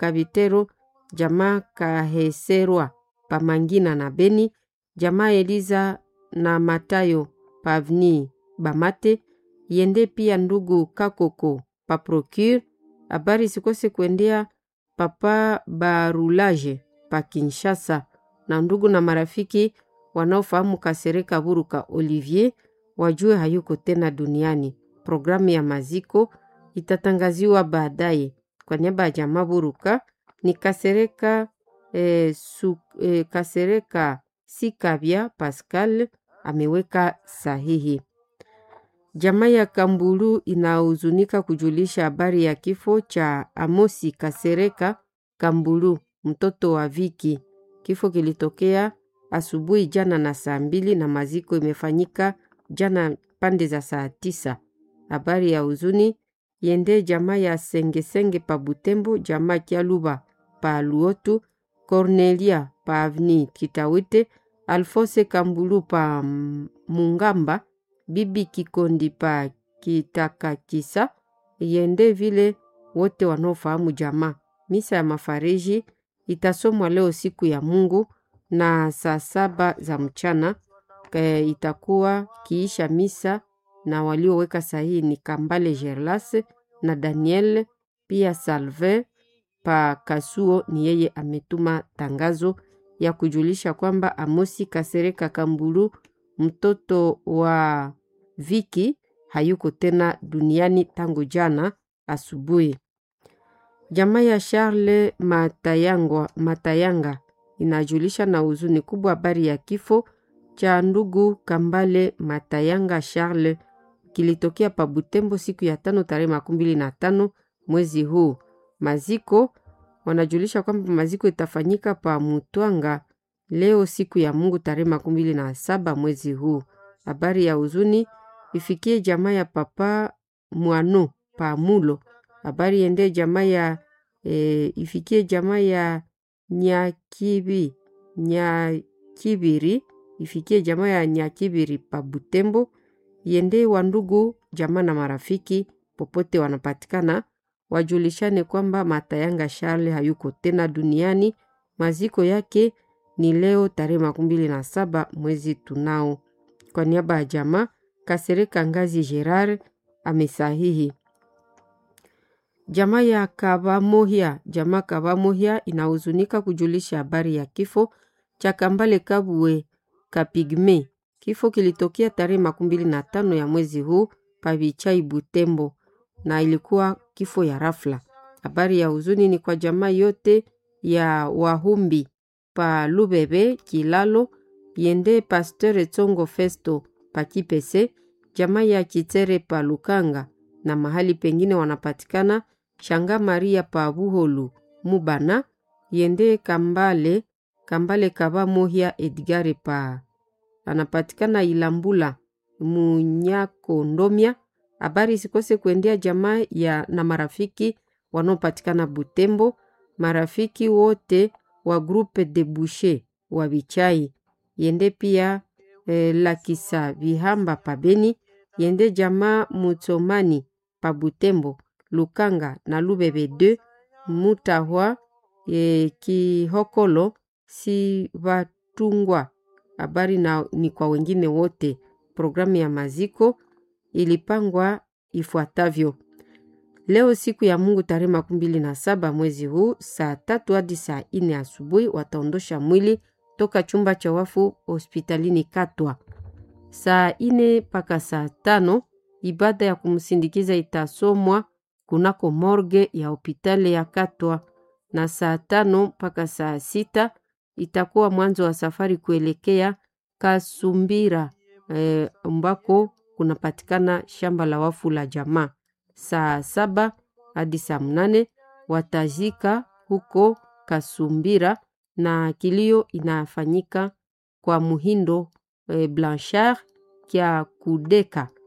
Kabitero, jamaa Kaheserwa pa Mangina na Beni, jamaa Eliza na Matayo pa Avni Bamate, yende pia ndugu Kakoko pa Procure. Habari sikose kuendea papa Barulaje pa Kinshasa na ndugu na marafiki wanaofahamu Kasereka Buruka Olivier wajue hayuko tena duniani. Programu ya maziko itatangaziwa baadaye. Kwa niaba ya jamaa Buruka ni Kasereka eh, su, eh, Kasereka Sikabya Pascal ameweka sahihi. Jamaa ya Kambulu inahuzunika kujulisha habari ya kifo cha Amosi Kasereka Kambulu, mtoto wa Viki. Kifo kilitokea asubuhi jana na saa mbili na maziko imefanyika jana pande za saa tisa. Habari ya huzuni yende jamaa ya Sengesenge pa Butembo, jamaa Kialuba pa Luotu, Cornelia pa Avni Kitawite, Alfose Kambulu pa Mungamba, Bibi Kikondi pa Kitakakisa, yende vile wote wanaofahamu jamaa. Misa ya mafariji itasomwa leo siku ya Mungu na saa saba za mchana e, itakuwa kiisha misa na walioweka sahihi ni Kambale Gerlas na Daniel pia Salve pa Kasuo. Ni yeye ametuma tangazo ya kujulisha kwamba Amosi Kasereka Kambulu mtoto wa Viki hayuko tena duniani tangu jana asubuhi. Jamaa ya Charles Matayangwa, Matayanga inajulisha na huzuni kubwa habari ya kifo cha ndugu Kambale Matayanga Charles kilitokea pa Butembo siku ya tano tarehe makumi mbili na tano mwezi huu. Maziko wanajulisha kwamba maziko itafanyika pa Mutwanga leo siku ya Mungu tarehe makumi mbili na saba mwezi huu. Habari ya huzuni ifikie jamaa ya papa Mwano pa Mulo. Habari ende jamaa ya e, ifikie jamaa ya Nyakibi Nyakibiri ifikie jamaa ya Nyakibiri pa Butembo, yende wa ndugu jamaa na marafiki popote wanapatikana wajulishane kwamba Matayanga Charles hayuko tena duniani. Maziko yake ni leo tarehe makumi mbili na saba mwezi tunao. Kwa niaba ya jamaa Kasereka Ngazi Gerard amesahihi. Jamaa ya Kabamohia, jamaa Kabamohia inahuzunika kujulisha habari ya kifo cha Kambale Kabwe Kapigme. Kifo kilitokea tarehe makumi mbili na tano ya mwezi huu Pavichai Butembo, na ilikuwa kifo ya rafla. Habari ya huzuni ni kwa jamaa yote ya Wahumbi pa Lubebe Kilalo, yende Pasteur Tsongo Festo pa Kipese, jamaa ya Kitere pa Lukanga na mahali pengine wanapatikana Shanga Maria pa Buholu Mubana, yende Kambale Kambale Kaba Mohia Edgare pa anapatikana Ilambula Munyako Ndomia. Habari sikose kuendea jamaa ya na marafiki wanaopatikana Butembo, marafiki wote wa Groupe de Boucher wa Bichai, yende pia eh, Lakisa Vihamba pa Beni, yende jamaa Mutsomani pa Butembo, Lukanga na Lubebe 2 Mutahwa eh, Kihokolo si Vatungwa. Habari na ni kwa wengine wote. Programu ya maziko ilipangwa ifuatavyo: leo siku ya Mungu tarehe makumi mbili na saba mwezi huu saa tatu hadi saa ine asubuhi wataondosha mwili toka chumba cha wafu hospitalini Katwa. Saa ine mpaka saa tano ibada ya kumsindikiza itasomwa kunako morge ya hopitali ya Katwa, na saa tano mpaka saa sita itakuwa mwanzo wa safari kuelekea Kasumbira ambako eh, kunapatikana shamba la wafu la jamaa. Saa saba hadi saa mnane watazika huko Kasumbira na kilio inafanyika kwa Muhindo eh, Blanchard kya Kudeka